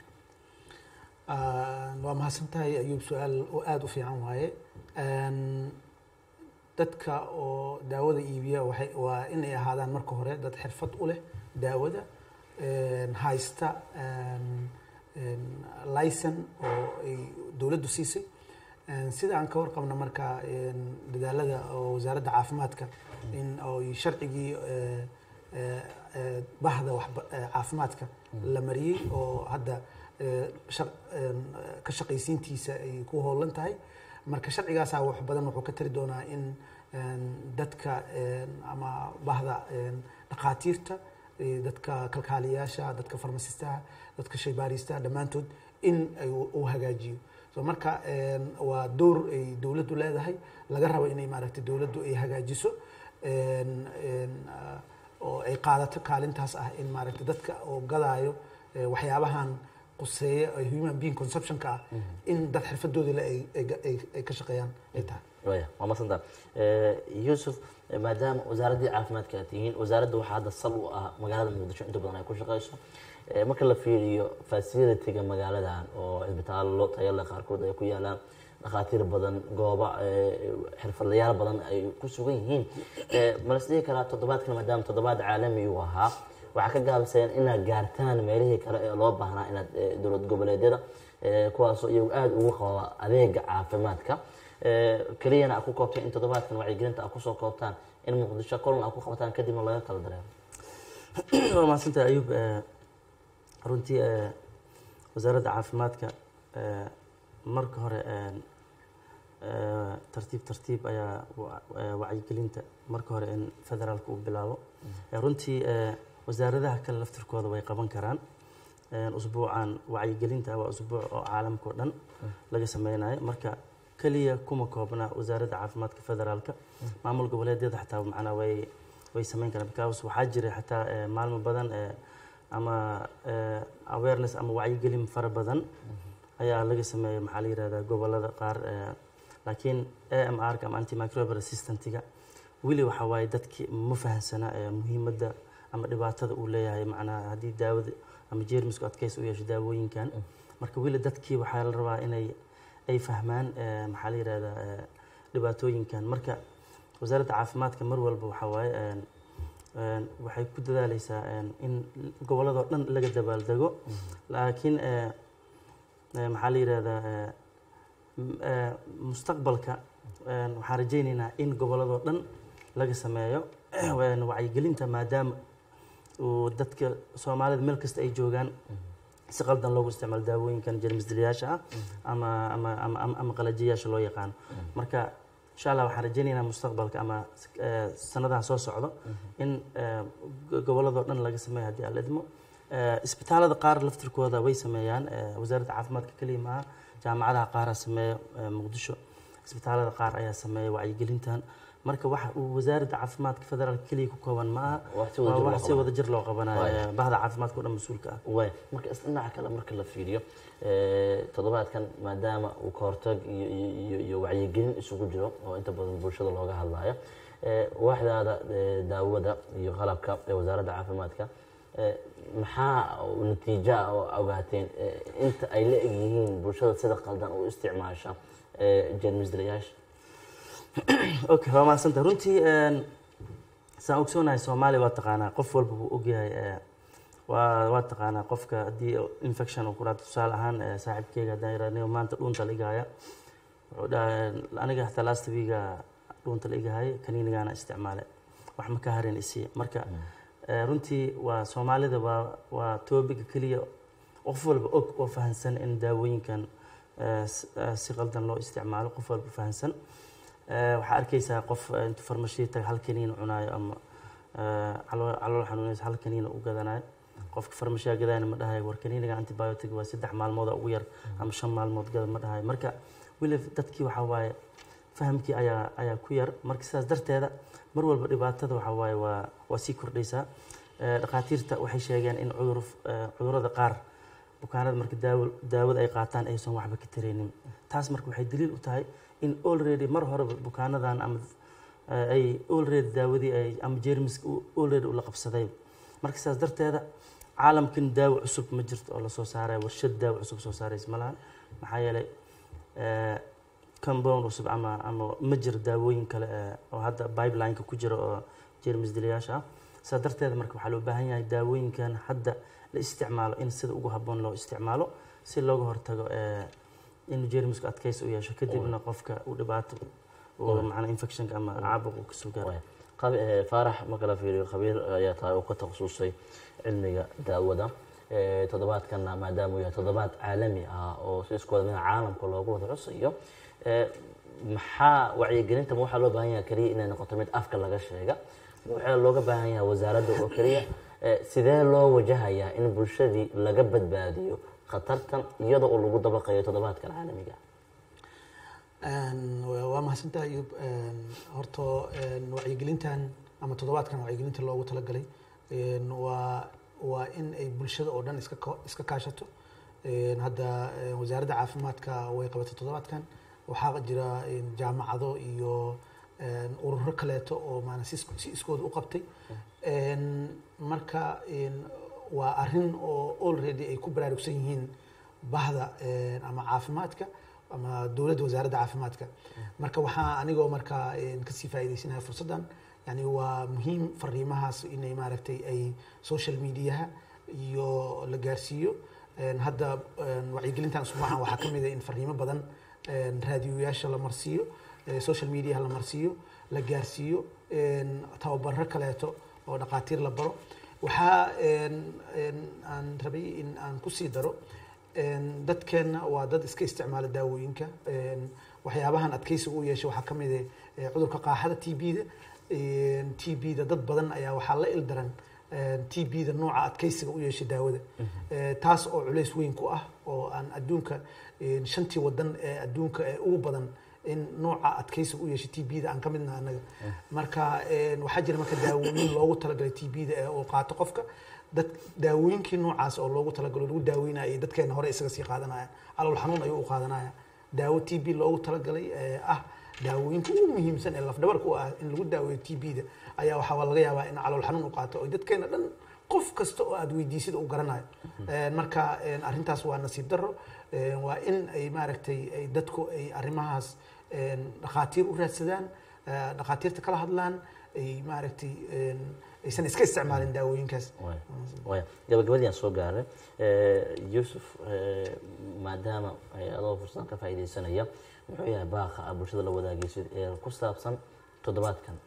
S5: Ah, waa mahadsan tahay ayuub su-aal oo aada u fiican waaye Een, dadka oo daawada iibiya waxay waa inay ahaadaan marka hore dad xirfad u leh daawada een, haysta een, een, licen oo ay dowladdu siisay Een, sida aan ka warqabno marka een, dadaalada oo wasaaradda caafimaadka in oy sharcigii eh, eh, eh, bahda waxba- eh, caafimaadka la mariyey oo hadda eh, shaq- een, eh, ka shaqaysiintiisa ay ku hoolan tahay marka sharcigaasaa wax badan wuxuu ka tari doonaa in een, dadka een, ama bahda een, dhakhaatiirta eh, dadka kalkaaliyaasha dadka farmasistaha dadka shaybaaristaha dhammaantood in ay u u hagaajiyo so marka een, waa door ay dowladdu leedahay laga rabo inay maaragtay dowladdu ay hagaajiso een, een, ah, oo ay qaadato kaalintaas ah in maaragtay dadka oo gadaayo eh, waxyaabahan quseeya ee human being conceptionka ah in dad xirfadooda le ay- ay ay- ay ka shaqeeyaan ay tahay
S1: waya waa masantaa yuusuf eh, maadaama wasaaraddii caafimaadka aad tihiin wasaaradda waxaa hadda sal u ah magaalada muqdisho inta badan ay ku shaqeyso Eh, marka la fiiriyo facilitiga magaaladan oo cisbitaallo tayale qaarkood ay ku yaalaan dhakhaatiir badan gooba eh, xirfadlayaal badan ay ku sugan yihiin Eh, ma la isdhihi karaa toddobaadkan maadaama toddobaad caalami uu ahaa waxaa ka gaabiseen inaad gaartaan meelihii kale ee loo baahnaa inaad eh, dowlad goboleedyada eh, kuwaasoo iyagu aada ugu qaba adeega caafimaadka Eh, keliyana aad ku koobteen in toddobaadkan wacyigelinta aad kusoo koobtaan in muqdisho kulan aad ku qabataan kadibna laga kala dareemo
S4: waa mahadsantahay ayuub Eh, runtii eh, wasaaradda caafimaadka eh, marka hore eh, eh, tartiib tartiib ayaa wa- eh, wacyigelinta marka hore in federaalka uu bilaabo Eh, runtii eh, wasaaradaha kale laftirkooda way qaban karaan Eh, usbuucan wacyigelinta waa usbuuc oo caalamka oo dhan laga sameynayo marka keliya kuma koobna wasaaradda caafimaadka federaalka maamul goboleedyada xataa macnaa way way sameyn karaan because waxaa jira xataa eh, maalmo badan eh, ama eh, awareness ama wacyigelin fara badan ayaa laga sameeyay maxaa la yihahdaa gobolada qaar eh, laakiin amr ama antimicrobial resistantga weli waxaa waaye dadki ma fahansana eh, muhiimadda ama dhibaatada uu leeyahay macnaha haddii daawada ama jeermisku adkaysi u yeesho daawooyinkan marka weli dadkii waxaa la rabaa inay ay fahmaan eh, maxaa la yihahdaa eh, dhibaatooyinkan marka wasaaradda caafimaadka mar walba waxaa waaye eh, een, waxay ku dadaaleysaa een, in gobolladoo dhan laga dabaaldego laakiin eh, eh, maxaa la yihahdaa eh, m- eh, mustaqbalka een, waxaan rajaynaynaa in gobolladoo dhan laga sameeyo een, wacyigelinta maadaama uu dadka soomaalida meel kasta ay joogaan si qaldan loogu isticmaalo daawooyinkan jermisdilayaasha ah ama ama ama ama- ama qalajiyayaasha loo yaqaano marka insha allah waxaan rajaynaynaa mustaqbalka ama eh, sanadaha soo socdo in eh, go- gobolladoo dhan laga sameeyo haddii aan la idmo Eh, isbitaalada qaar laftirkooda way sameeyaan eh, wasaaradda caafimaadka keliya maaha jaamacadaha qaara sameeya eh, muqdisho isbitaalada qaar ayaa sameeya wacyigelintan marka waxa uu wasaaradda caafimaadka federaalka keliya ku kooban ma aha
S1: Wax si wadajir
S4: waa
S1: loo
S4: wax si
S1: qabanayo.
S4: wada jir loo qabanayo
S1: Waay.
S4: eh, bahda caafimaadka oo dhan mas-uulka ah
S1: waay marka is dhinaca kale marka la fiiriyo eh, toddobaadkan maadaama uu ka hortag iyo iyo iyo iyo wacyigelin isugu jiro oo inta badan bulshada looga hadlayo eh, waaxdaada eh, daawada iyo qalabka ee wasaaradda caafimaadka eh, maxaa natiijo ah oo ogaateen eh, inta ay la eg yihiin bulshada sida qaldan u isticmaasha eh, jeermisdilayaasha
S4: okay waa mahadsanta runtii een, saan ogsoonahay soomaaliya waa taqaanaa qof walba wuu ogyahay eh, waa waa taqaanaa qofka haddii infection uu ku dhaato tusaale ahaan eh, saaxiibkeyga haddaan yidhahdo maanta dhuunta la igahaya wuxuu dhahay aniga xataa last weega dhuunta la igahaya kaniinigaana isticmaale wax ma ka harin isii marka eh, runtii waa soomaalida waa waa toobiga keliya qof walba og oo fahansan in daawooyinkan eh, s- eh, si qaldan loo isticmaalo qof walba fahansan Eh, waxaa arkaysaa qof eh, intuu farmashiya taga hal kaniin cunaayo ama eh, calool calool xanuunaysa hal kaniina u gadanayo qofka farmashiya gadayna ma dhahayo war kaniiniga antibiotic waa saddex maalmood ugu yar ama shan maalmood gada ma dhahayo marka weli dadkii waxaa waaye fahamkii ayaa ayaa ku yar marka sidaas darteeda mar walba dhibaatada waxaa waaye waa waa sii kordhaysaa Eh, dhakhaatiirta waxay sheegeen in cudur eh, cudurrada qaar bukaanada marka daawo daawada ay qaataan aysan waxba ka taraynin taas marka waxay daliil u tahay in already mar horeba bukaanadan ama eh, ay already daawadii ay ama jeermiska uu already ula qabsaday marka sidaas darteeda caalamkan daawo cusub ma jirto oo lasoo saaraya warshad daawo cusub soo saaraysa ma lahan maxaa yeelay eh, compound cusub ama ama ma jiro daawooyin kale eh, oo hadda pipeline-ka ku jira oo jeermis dilayaasha ah sidaa darteeda marka waxaa loo baahan yahay daawooyinkan hadda la isticmaalo in sida ugu habboon loo isticmaalo si looga hortago eh, in jeermisku adkaysi u yeesho kadibna qofka uu dhibaato uu macnaa infectionka ama caabuq uu kasoo gaaro
S1: Waay. Qab- eh, faarax marka la fiiriyo khabiir ayaa tahay oo ka takhasusay cilmiga daawada Eh, toddobaadkana maadaama uu yahay toddobaad caalami ah oo si isku wada mid ah caalamka loogu wada xusayo eh, maxaa wacyigelinta ma waxaa loo baahan yahay keliya inay noqoto mid afka laga sheega ma waxaa looga baahan yahay wasaaradda oo keliya Eh, sidee loo wajahayaa in bulshadii laga badbaadiyo khatartan iyadoo uu lagu dabaqayo toddobaadkan caalamiga ah?
S5: Een, waa waa mahadsantahay ayub Een, horta een, wacyigelintan ama toddobaadkan wacyigelinta loogu talagalay een, waa waa in ay bulshada oo dhan iska ko- iska kaashato Een, hadda een, wasaaradda caafimaadka way qabatay toddobaadkan waxaa jira een, jaamacado iyo een, ururo kaleeto oo maana si isku- si iskooda u qabtay Een, marka een, waa arrin oo already ay ku baraarugsan yihiin bahda een, ama caafimaadka ama dowladda wasaaradda caafimaadka marka waxaa anigoo marka een, kasii faa'iidaysanaya fursaddan yani waa muhiim fariimahaas inay maaragtay ay social mediaha iyo la gaarsiiyo Een, hadda een, wacyigelintan usbuucan waxaa ka mid ah in fariimo badan een, raadiyoyaasha la marsiiyo ee, social mediaha la marsiiyo la gaarsiiyo een, tababaro kaleeto oo dhaqaatiir la baro waxaa een, een, aan rabay in aan kusii daro een, dadkeenna waa dad iska isticmaala daawooyinka een, waxyaabahan adkeysiga u yeesha waxaa ka mid ah eh, cudurka qaaxada t b-da t b-da dad badan ayaa waxaa la ildaran t b-da nooca adkeysiga u yeesha daawada Eh, taas oo culays weyn ku ah oo aan adduunka eh, shantii wadan ee adduunka ee ugu badan in nooca adkeysiga u yeesha t b-da aan ka midna anaga marka eh, waxaa jira marka daawooyin loogu talagalay t b-da ee uu qaato qofka dad daawooyinkii noocaas oo loogu talagalo lagu daaweynaya ay dadkeena hore isaga sii qaadanayaan calool xanuun ayuu u qaadanaya daawo t b loogu talagalay ee ah daawooyinka ugu muhiimsan ee lafdhabarka u ah in lagu daaweeyo t b-da ayaa waxaa laga yaabaa in calool xanuun u qaato oo dadkeena dhan qof kasta oo aad weydiisida u garanayo Een, marka een, arrintaas waa nasiib daro Een, waa in ay maaragtay ay dadku ay arrimahaas een, dhakhaatiir u raadsadaan eh, dhakhaatiirta kala hadlaan ay maaragtay een, aysan iska isticmaalin daawooyinkaas
S1: Waaya. waaya gabagabadii aan soo gaaray Eh, yuusuf eh, maadaama ay adoo fursadan ka faa'iidaysanaya muxuu yahay baaqa aad bulshada la wadaagaysid ee ku saabsan toddobaadkan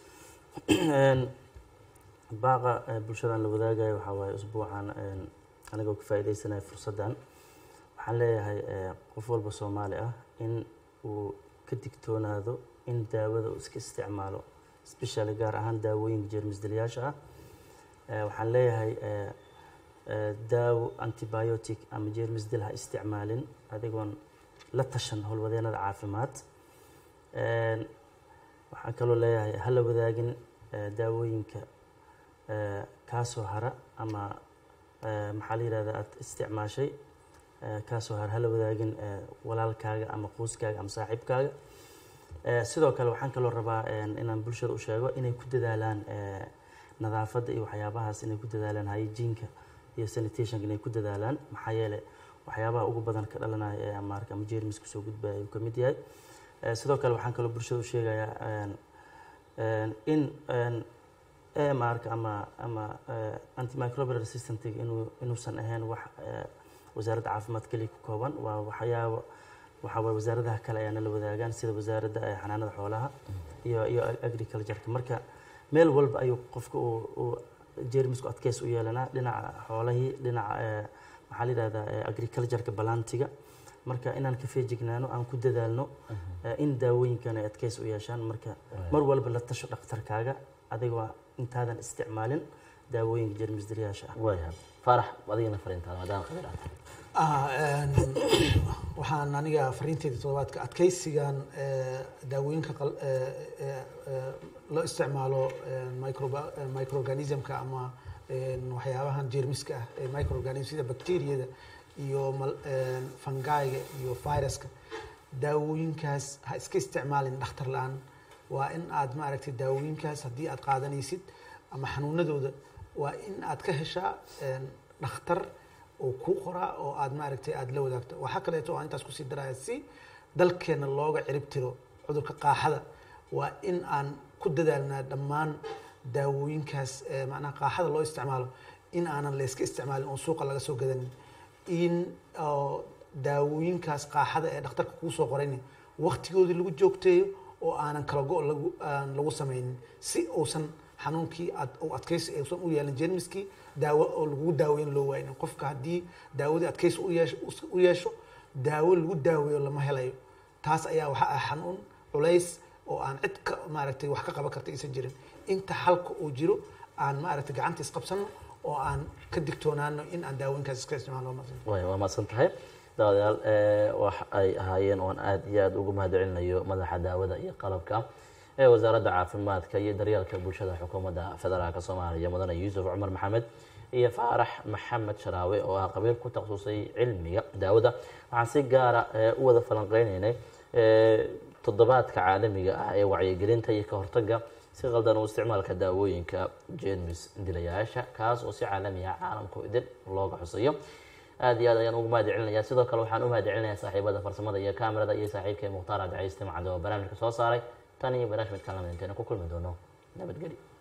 S4: Een, baaqa ee bulshadan la wadaagayo waxaa waaye usbuucan een, anigoo ka faa'iidaysanaya fursaddan waxaan leeyahay ee, qof walba soomaali ah in uu ka digtoonaado in daawada uu iska isticmaalo especially gaar ahaan daawooyinka jeermisdilayaasha ah Ee, waxaan leeyahay ee, ee, daawo antibiotic ama jeermisdil ha isticmaalin adigoon la tashan howlwadeenada caafimaad Een, waxaan kaloo leeyahay hala wadaagin ee, daawooyinka ee, kaasoo hara ama ee, maxaa la yidhahdaa aad isticmaashay ee, kaasoo hara hala wadaagin ee, walaalkaaga ama qoyskaaga ama saaxiibkaaga Ee, sidoo kale waxaan kaloo rabaa een, inaan bulshada u sheego inay ku dadaalaan ee, nadaafadda iyo waxyaabahaas inay ku dadaalaan hygiene-ka iyo sanitationka inay ku dadaalaan maxaa yeelay waxyaabaha ugu badan ka dhalanaya ee amaarka ama jeermis kusoo gudbaya ayuu ka mid yahay Ee, sidoo kale waxaan kaloo bulshada u sheegayaa een, een, in een, AMR-ka ama ama eh, antimicrobial resistantga inuu inuusan ahayn wax eh, wasaaradda caafimaad keliya ku kooban waa waxyaabo waxaa waye wasaaradaha kale ayaana la wadaagaan sida wasaaradda eh, xanaanada xoolaha iyo iyo agriculture-ka marka meel walba ayuu qofka uu uu jeermisku adkeys u yeelanaa dhinaca xoolahii dhinaca eh, maxaa la yidhahdaa eh, agriculture-ka balantiga marka inaan ka feejignaano aan ku dadaalno eh, in daawooyinkan ay adkeys u yeeshaan marka mar walba la tasho dhakhtarkaaga adigoo intaadan isticmaalin daawooyinka jeermisdilyaasha ah
S1: waayahay faarax adigana fariintaada maadaama khabiir aad tahay
S5: Ah, een, waxaan aniga fariinteeda toddobaadka adkeysigan eh, daawooyinka qal- eh, eh, eh, loo isticmaalo eh, microba- eh, microorganismka ama een, waxyaabahan jeermiska ah ee microorganism sida bacteriyada iyo mal- een, fungiga iyo viruska daawooyinkaas ha iska isticmaalin dhakhtar la-aan waa in aad maaragtay daawooyinkaas haddii aad qaadanaysid ama xanuunadooda waa in aad ka heshaa een, dhakhtar oo kuu qoraa oo aad maaragtay aad la wadaagto waxaa kaleeto oo aan intaas kusii daraya si dalkeena looga cirib tiro cudurka qaaxada waa in aan ku dadaalnaa dhammaan daawooyinkaas ee macnaha qaaxada loo isticmaalo in aanan layska isticmaalin oon suuqa laga soo gadanin in oo daawooyinkaas qaaxada ee dhakhtarka kuu soo qorayni waqtigoodii lagu joogteeyo oo aanan kala go' lagu aan lagu samaynin si uusan xanuunkii aad u adkaysi uusan u yeelin jeermiskii daawo oo lagu daaweyn loo waaynin qofka haddii daawadii adkaysi u yeesho u yeesho daawo lagu daaweeyo lama helayo taas ayaa waxa ah xanuun culays oo aan cid ka maaragtay wax ka qaban karta aysan jirin inta xalka uu jiro aan maaragtay gacanta isqabsano oo aan ka digtoonaano in aan daawooyinkaas iska isticmaalo
S1: waaya waa mahadsan tahay daawadayaal eh, wax ay ahaayeen oon aad iyo aad ugu mahadcelinayo madaxa daawada iyo qalabka ee wasaaradda caafimaadka iyo daryeelka bulshada xukuumadda federaalk soomaaliya mudane yuusuf cumar maxamed iyo faarax maxamed sharaawe oo ah qabiil ku takhasusay cilmiga daawada waxaan si gaara eh, u wada falanqeynaynay eh, toddobaadka caalamiga ah ee wacyigelinta iyo ka hortagga si qaldan u isticmaalka daawooyinka jeermis dilayaasha kaas oo si caalami ah caalamku idin looga xusayo aad iyo aad ayaan ugu mahad celinaya sidoo kale waxaan u mahad celinayaa saaxiibada farsamada iyo kaamirada iyo saaxiibkay mukhtaar cabdicaiis timcade oo barnaamijka soo saaray tan iyo barnaamij midkaan lamid inteena ku kulmi doono nabadgeli